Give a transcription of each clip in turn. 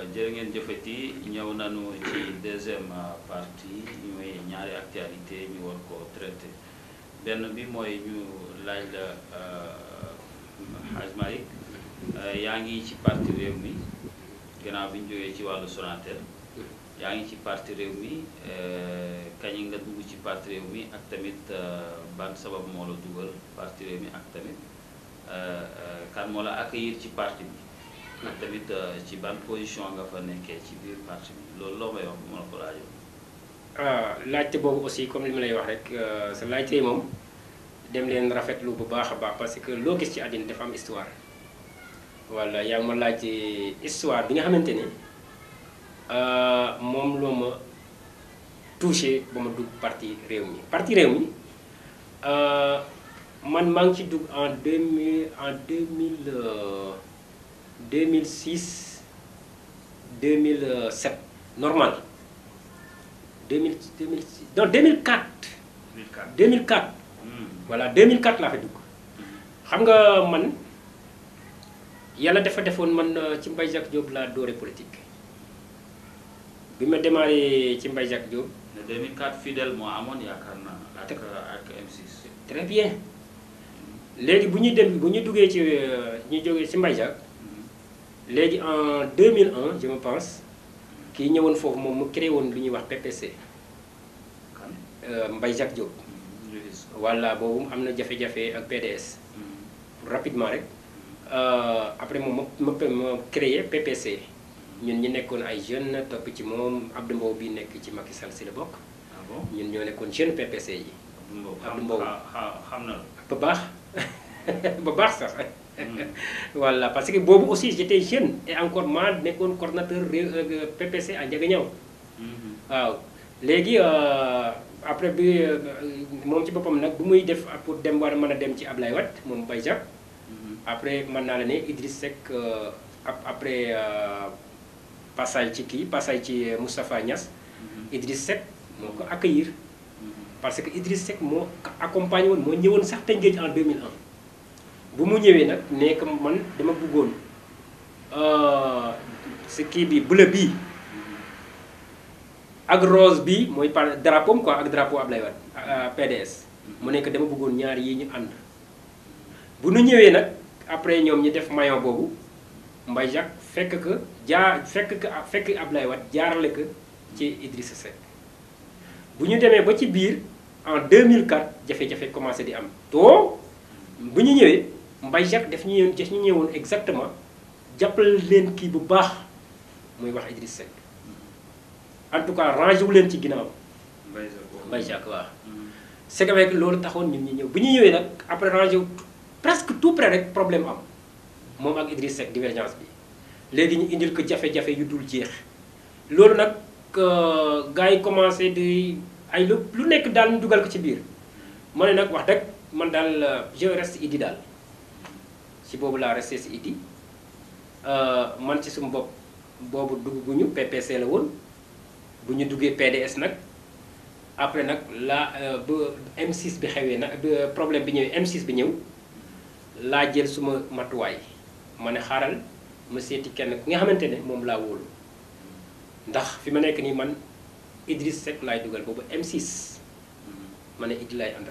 jërë ngeen jëfati ñëw nañu ci deuxième partie mooy ñaari actualité ñu war ko traité benn bi mooy ñu laaj la Hadj Malick yaa ngi ci parti réew mi gannaaw bi ñu jógee ci wàllu Sonatel yaa ngi ci parti réew mi kañ nga dugg ci parti réew mi ak tamit ban sabab moo la dugal parti réew mi ak tamit kan moo la accueillir ci parti bi ak tamit ci ban position nga fa nekkee ci biir parti bi loolu loo may wax bu ma la ko laajoon. ah laajte boobu aussi comme li ma lay wax rek sa laajte moom dem leen rafetlu bu baax a baax parce que loo gis ci àddina dafa am histoire wala yaa ngi ma laaj histoire bi nga xamante ne moom loo ma touché ba ma dugg parti réew mi parti réew mi man maa ngi ci dugg en deux mille en deux mille 2006 2007 normal 2000 2006 non 2004. 2004 2004. voilà 2004 laa fa dugg. xam nga man yàlla dafa defoon man ci Mbaye Jacques Diop laa doore politique bi ma démarré ci Mbaye Jacques Diop. ne 2004 fidèle moo amoon yaakaar naa ak ak M6. très bien léegi bu ñuy dem bu ñu duggee ci ñu jógee ci Mbaye Jacques. léegi en 2001 je me pense kii ñëwoon foofu moom mu créé woon lu ñuy wax PPC. kan Mbaye Jacques Diop. voilà boobu am na jafe-jafe ak PDS. rapidement rek après moom ma ma créé PPC ñun ñu nekkoon ay jeunes topp ci moom Abdou Mbow bi nekk ci Macky Sall si la bokk. ah bon ñun ñoo nekkoon jeune PPC yi. Abdou Mbow xam na la. ba baax ba baax sax. voilà parce que boobu aussi j'étais jeune et encore ma nekkoon coordonnateur PPC à Ndiaganiao waaw léegi après bi moom ci boppam nag bu muy def pour dem war a mën a dem ci Ablaye Wade moom Mbaye Jacques après mën naa la ne Idriss Seck après passage ci kii passage ci Moustapha Niass Idriss Seck moo ko accueillir parce que Idriss Seck moo accompagné woon moo ñëwoon sax Tëngéej en 2001 bu mu ñëwee nag nekk man dama bëggoon si kii bi bleu bii ak rose bi mooy par drapeau quoi ak drapeau Ablaye Wade PDS mu nekk dama bëggoon ñaar yi ñu ànd bu nu ñëwee nag après ñoom ñi def maillot boobu Mbaye Jacques fekk que jaar fekk que fekk Ablaye Wade jaarale ko ci Idrissa Seck bu ñu demee ba ci biir en 2004 jafe-jafe commencé di am to bu ñu ñëwee Mbaye Jacques daf ñu daf ñu ñëwoon exactement jàppale leen kii bu baax muy wax Idriss Seck en tout cas rangé wu leen ci ginnaaw. Mbaye Jacques Mbaye Jacques waaw. c'est que avec loolu taxoon ñun ñu ñëw bu ñu ñëwee nag après rangé wu presque tout près rek problème am moom ak Idriss Seck divergence bi léegi ñu indil ko jafe-jafe yu dul jeex loolu nag gars yi commencé di ay lu lu nekk daal ñu dugal ko ci biir ma ne nag wax dëgg man daal je reste Idi daal. ci boobu laa resté si Idi man ci sumu bopp boobu dugg gu ñu PPC la woon bu ñu duggee PDS nag après nag laa ba M6 bi xewee nag problème bi ñëwee M6 bi ñëw laa jël suma matuwaay ma ne xaaral ma seeti kenn ku nga xamante ne moom laa wóolu ndax fi ma nekk nii man Idriss Seck laay dugal boobu M6 ma ne Idi laay àndal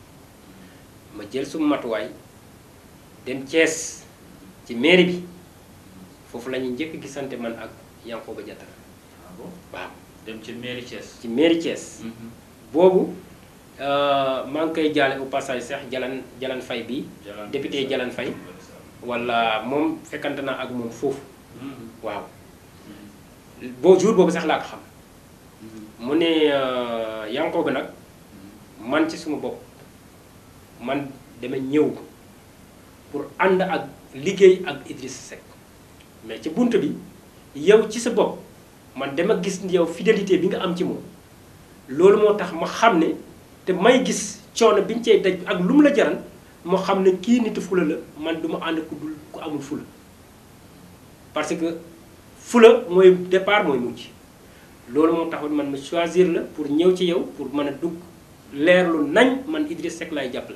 ma jël suma matuwaay. dem Thiès ci mairie bi foofu la ñuy njëkk gisante man ak Yankhoba Diattara ah bon waaw dem ci mairie Thiès. ci mairie Thiès boobu maa ngi koy jaale au passage sax Jalan Jalan Fay bi député Jalan Fay wala moom fekkante naa ak moom foofu waaw boo jour boobu sax laa ko xam mu ne Yankhoba nag man ci suma bopp man dama ñëw pour ànd ak liggéey ak Idriss Seck mais ci bunt bi yow ci sa bopp man dama gis yow fidélité bi nga am ci moom loolu moo tax ma xam ne te may gis coono bi ñu cay daj ak lu mu la jaral moo xam ne kii nitu fula la man du ma ànd ku dul ku amul fula parce que fula mooy départ mooy mujj loolu moo taxoon man ma choisir la pour ñëw ci yow pour mën a dugg leerlu nañ man Idriss Seck laay jàppale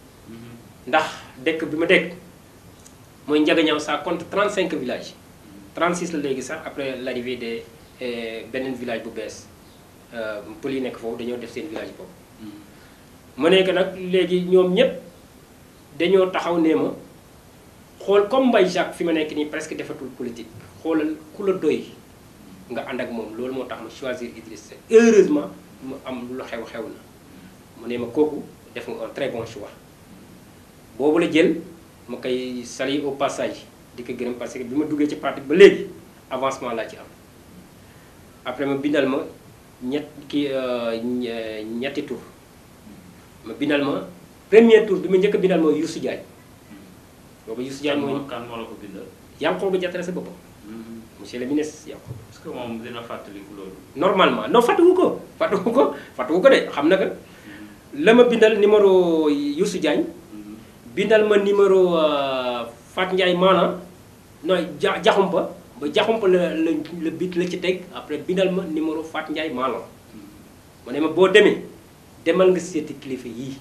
ndax dëkk bi ma dëkk mooy Ndiaganiao ça compte 35 villages 36 la léegi sax après l'arrivée de beneen village bu bees pël yi nekk foofu dañoo def seen village boobu. ma nekk nag léegi ñoom ñëpp dañoo taxaw nee ma xool comme Mbaye Jacques fi ma nekk nii presque defatul politique xoolal ku la doy nga ànd ak moom loolu moo tax ma choisir Idriss Seck heureusement mu am lu xew xew na mu ne ma kooku def nga un très bon choix boobu la jël ma koy saluer au passage di ko gërëm parce que bi ma duggee ci parti ba léegi avancement laa ci am après ma bindal ma ñett ki ñetti tour ma bindal ma premier tour bi ma njëkk a bindal mooy Youssou Diagne boobu Youssou Diagne mooy kan moo la ko bindal. Yankhoba Diattara sa boppam monsieur le ministre Yankhoba est-ce que moom dina fàttaliku loolu. normalement non fàttuwu ko fàttuwu ko fàttuwu ko de xam na que la ma bindal numéro Youssou Diagne bindal ma numéro Fat Ndiaye maana nooy ja jaxumpa ba jaxumpa la la la bit la ci teg après bindal ma numéro Fat Ndiaye maana ma ne ma boo demee demal nga seeti kilifa yii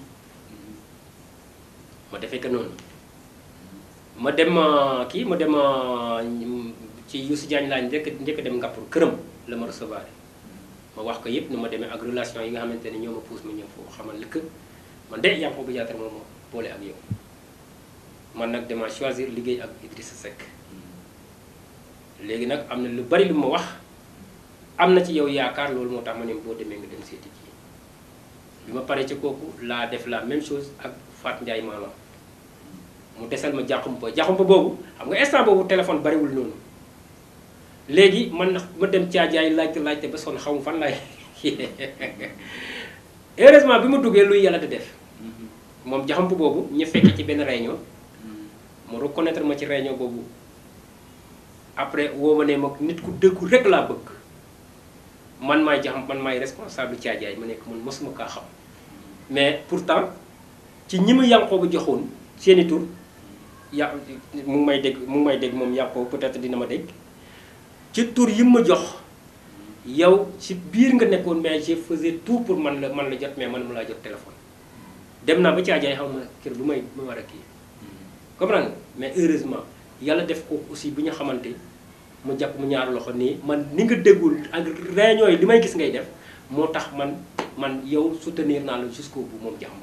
ma defee ko noonu ma dem kii ma dem ci Youssou Diagne laa njëkk njëkk dem Ngapour këram la ma recevoir ma wax ko yëpp ni ma demee ak relation yi nga xamante ne ñoo ma pousse ma ñëw foofu xamal li que man de Yankhoba Diattara moom moo boole ak yow man nag dama choisir liggéey ak Idrissa Seck léegi nag am na lu bari lu ma wax am na ci yow yaakaar loolu moo tax ma ne boo demee nga dem seeti ji bi ma paree ci kooku laa def la même chose ak Fat Ndiaye maanaam mu desal ma jaxumpa jaxumpa boobu xam nga instant boobu téléphone bariwul noonu léegi man ma dem caajaay laajte laajte ba sonn xamu fan laay heureusement bi ma duggee luy yàlla di def moom jaxumpa boobu ñu fekkee ci benn réunion mu reconnaître ma ci réunion boobu après woo ma ne ma nit ku dëggu rek laa bëgg man maay jaxam man maay responsable caajaay ma nekk man mosuma kaa xam mais pourtant ci ñi ma Yankhoba joxoon seeni tur ya mu ngi may dégg mu ngi may dégg moom Yankhoba peut-être dina ma dégg ci tur yi ma jox yow ci biir nga nekkoon mais je faisais tout pour man la man la jot mais man ma laa jot téléphone dem naa ba caajaay xam ma kër bu may ma war a kii comprendre nga mais heureusement yàlla def ko aussi bu ñu xamante mu jàpp mu ñaar loxo nii man ni nga déggul ak réunion yi li may gis ngay def moo tax man man yow soutenir naa la jusqu'au bout moom jaxam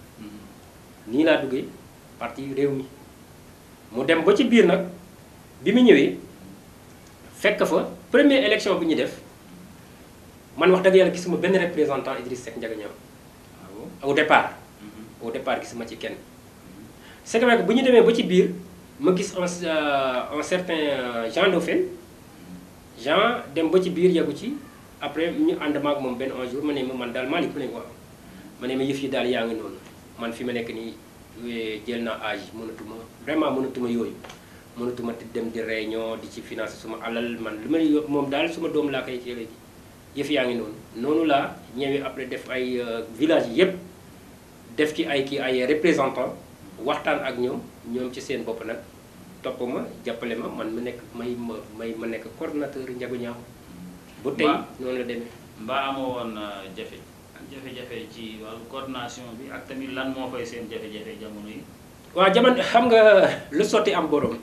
nii laa duggee parti réew mi mu dem ba ci biir nag bi mu ñëwee fekk fa première élection bi ñu def man wax dëgg yàlla gisuma benn représentant Idriss Seck Ndiaga Niang au départ au départ gisuma ci kenn c'est vrai que bu ñu demee ba ci biir ma gis un un certain Jean Dauphin Jean dem ba ci biir yeggu ci après ñu ànd maag moom benn un jour ma ne ma man daal Malick mu ne waaw ma ne ma yëf yi daal yaa ngi noonu man fi ma nekk nii jël naa âge mënatuma vraiment mënatuma yooyu mënatuma dem di réunion di ci financer suma alal man li may moom daal suma doom laa koy ci léegi yëf yaa ngi noonu noonu laa ñëwee après def ay village yi yëpp def ci ay kii ay représentant waxtaan ak ñoom ñoom ci seen bopp nag topp ma jàppale ma man ma nekk may ma may ma nekk coordonnateur Ndiaga Niang bu tey noonu la demee mbaa amoo woon jafe jafe-jafe ci wàllu coordination bi ak tamit lan moo fay seen jafe-jafe jamono yi waaw jamono xam nga lu sotti am borom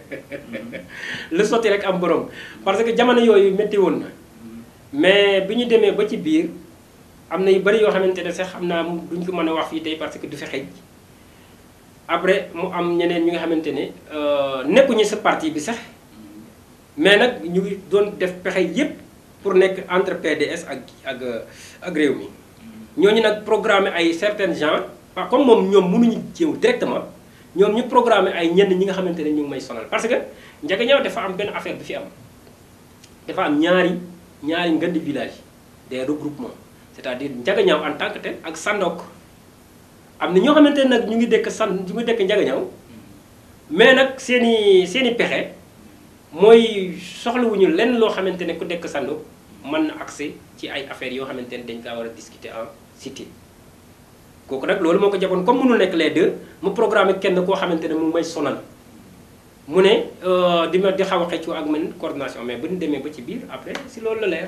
lu sotti rek am borom parce que jamono yooyu métti woon na mais bi ñu demee ba ci biir am na yu bari yoo xamante ne sax xam naa duñ ko mën a wax fii tey parce que du fi xëj après mu am ñeneen ñi nga xamante ne nekkuñu sa parti bi sax mais nag ñu ngi doon def pexe yépp pour nekk entre PDS ak ak ak réew mi ñooñu nag programmé ay certains gens waaw comme moom ñoom mënuñu jéew directement ñoom ñu programmé ay ñenn ñi nga xamante ne ñu ngi may sonal parce que Ndiaga Niang dafa am benn affaire bi fi am dafa am ñaari ñaari ngandi village des regroupements c'est-à-dire Ndiaga Niang en tant que tel ak Sandok am na ñoo xamante ne nag ñu ngi dëkk san ñu ngi dëkk Ndiaga Niang mais nag seen i seen i pexe mooy soxlawuñu lenn loo xamante ne ku dëkk Sandok mën na accès ci ay affaires yoo xamante ne dañ kaa war a discuter en cité kooku nag loolu moo ko jaboon comme mënul nekk les deux mu programme kenn koo xamante ne mu may sonal mu ne di ma di xaw a xëccoo ak man coordination mais bu ñu demee ba ci biir après si loolu la leer.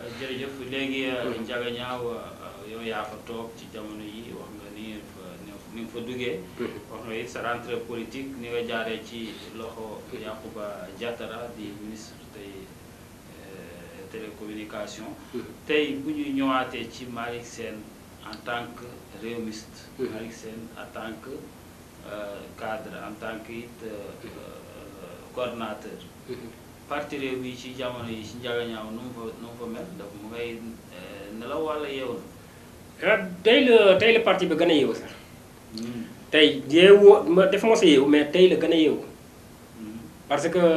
jërëjëf léegi Ndiaga Niang yow yaa fa toog ci jamono yi wax nga ni fa ni nga fa duggee wax nga it sa rentrée politique ni nga jaaree ci loxo Yacouba Diattara di ministre tey télécommunication tey bu ñuy ñëwaatee ci Malick Sène en tant que réewmiste Malick Sène en tant que cadre en tant que it coordonnateur parti réew mi ci jamono yi ci njagañaaw nu mu fa nu mu fa mel daf mu ngay nelaw walla yeewu na tey la tey la parti bi gën a yeewu sax tey yeewu ma def ma sa yeewu mais tey la gën a yeewu parce que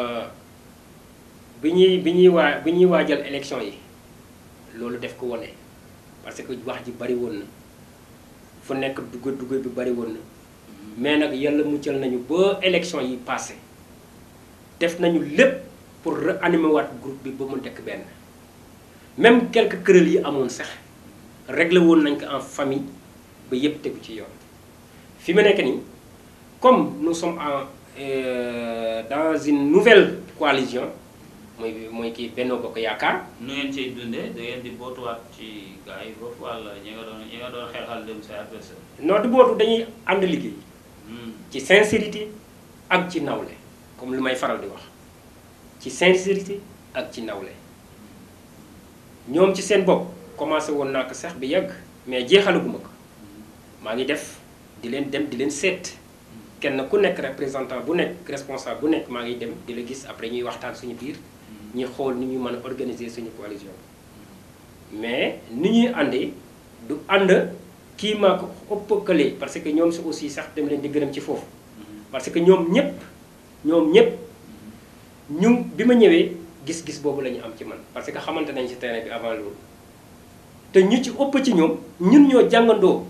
bi ñuy bi ñuy waa bi ñuy waajal élection yi loolu def ko wone parce que wax ji bari woon na fu nekk dugg dugg bi bari woon na mais nag yàlla muccal nañu ba élection yi passé def nañu lépp pour réanimer waat groupe bi ba mu nekk benn même quelques querelles yi amoon sax réglé woon nañ ko en famille ba yépp tegu ci yoon fi mu nekk nii comme nous sommes en dans une nouvelle coalition mooy mooy kii Benno Bokk Yaakaar. nu ngeen ciy dundee da ngeen di bootuwaat ci gars yi foofu walla ñi nga doon ñi nga doon xeexal dem say adversaire. non du bootu dañuy ànd liggéey. ci sincérité ak ci nawle comme lu may faral di wax ci sincérité ak ci nawle ñoom ci seen bopp commencé woon naa ko sax bi yàgg mais jeexalaguma ko maa ngi def di leen dem di leen seet kenn ku nekk représentant bu nekk responsable bu nekk maa ngi dem di la gis après ñuy waxtaan suñu biir ñuy xool ni ñu mën a organiser suñu coalition mais ni ñuy àndee du ànd kii maa ko ëppëkkalee parce que ñoom si aussi sax dem leen di gërëm ci foofu parce que ñoom ñëpp ñoom ñëpp ñu bi ma ñëwee gis-gis boobu la ñu am ci man parce que xamante nañ ci terrain bi avant loolu te ñu ci ëpp ci ñoom ñun ñoo jàngandoo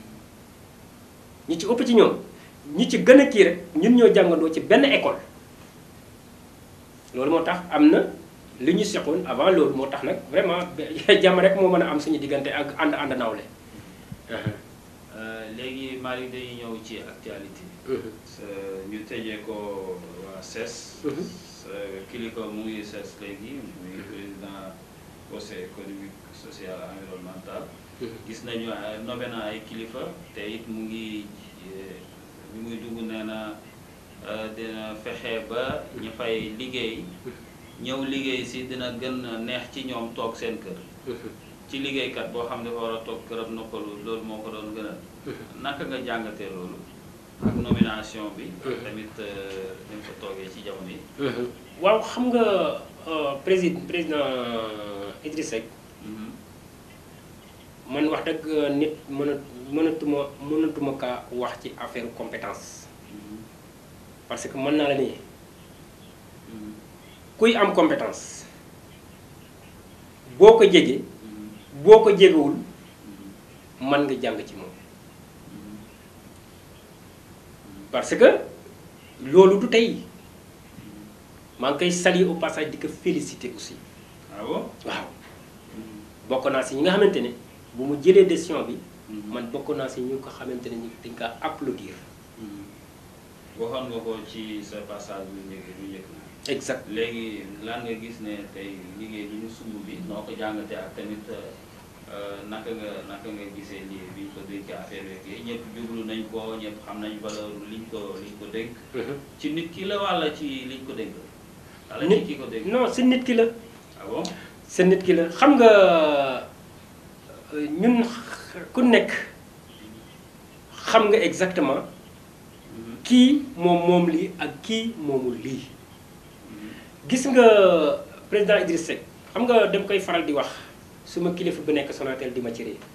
ñu ci ëpp ci ñoom ñi ci gën a kii rek ñun ñoo jàngandoo ci benn école loolu moo tax am na li ñu seqoon avant loolu moo tax nag vraiment jàmm rek moo mën a am suñu diggante ak ànd ànd nawle léegi Malick dañuy ñëw ci actualité ñu tëjee ko waa CES kilifa mu ngi CES léegi muy président conseil économique social et environnemental gis nañu nommé na ay kilifa te it mu ngi bi muy dugg nee na dina fexe ba ñu fay liggéey ñëw liggéey si dina gën a neex ci ñoom toog seen kër ci liggéeykat boo xam ne dafa war a toog këram noppalu loolu moo ko doon gënal naka nga jàngatee loolu ak nomination bi tamit ni ko toogee ci jamono yi waaw xam nga président président Idriss Seck man wax dëgg nit mën a mënatuma mënatuma kaa wax ci affaire compétence parce que mën naa la nii kuy am compétence boo ko jegee boo ko jegewul mën nga jàng ci moom parce que loolu du tey maa ngi koy saluer au passage di ko féliciter aussi ah bon waaw bokk naa si ñi nga xamante ne bu mu jëlee décision bi man bokk naa si ñu ko xamante ne ñu dañ kaa applaudir waxoon nga ko ci sa passage bu njëkk bu njëkk exact léegi lan nga gis ne tey liggéey bi ñu sumb bi noo ko jàngatee ak tamit naka nga naka nga gisee lii bi ñu ko dénk affaire yeeg ñëpp jublu nañ ko ñëpp xam nañ valeur liñ ko liñ ko dénk ci nit ki la walla ci liñ ko dénk walla ci ki ko dénk non si nit ki la ah bon si nit ki la xam nga ñun ku nekk xam nga exactement kii moom moom lii ak kii moomul lii gis nga président Idriss Seck xam nga dem koy faral di wax suma kilifa bu nekk Sonatel di ma ci ree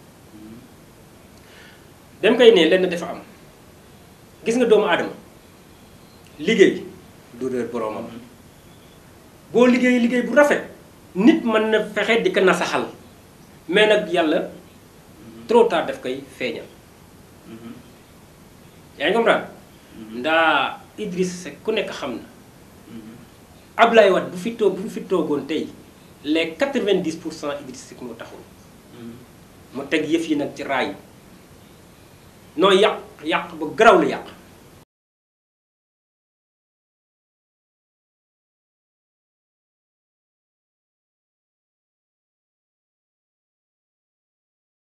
dem koy ne lenn dafa am gis nga doomu aadama liggéey du réer boroomam boo liggéey liggéey bu rafet nit mën na fexe di ko nasaxal mais nag yàlla trop tard daf koy feeñal yaa ngi comprendre ndaa Idriss Seck ku nekk xam na Ablaye Wade bu fi toog bu fi toogoon tey les 90 pour cent Idriss Seck moo taxul mu teg yëf yi nag ci raay noo yàq yàq ba garaw la yàq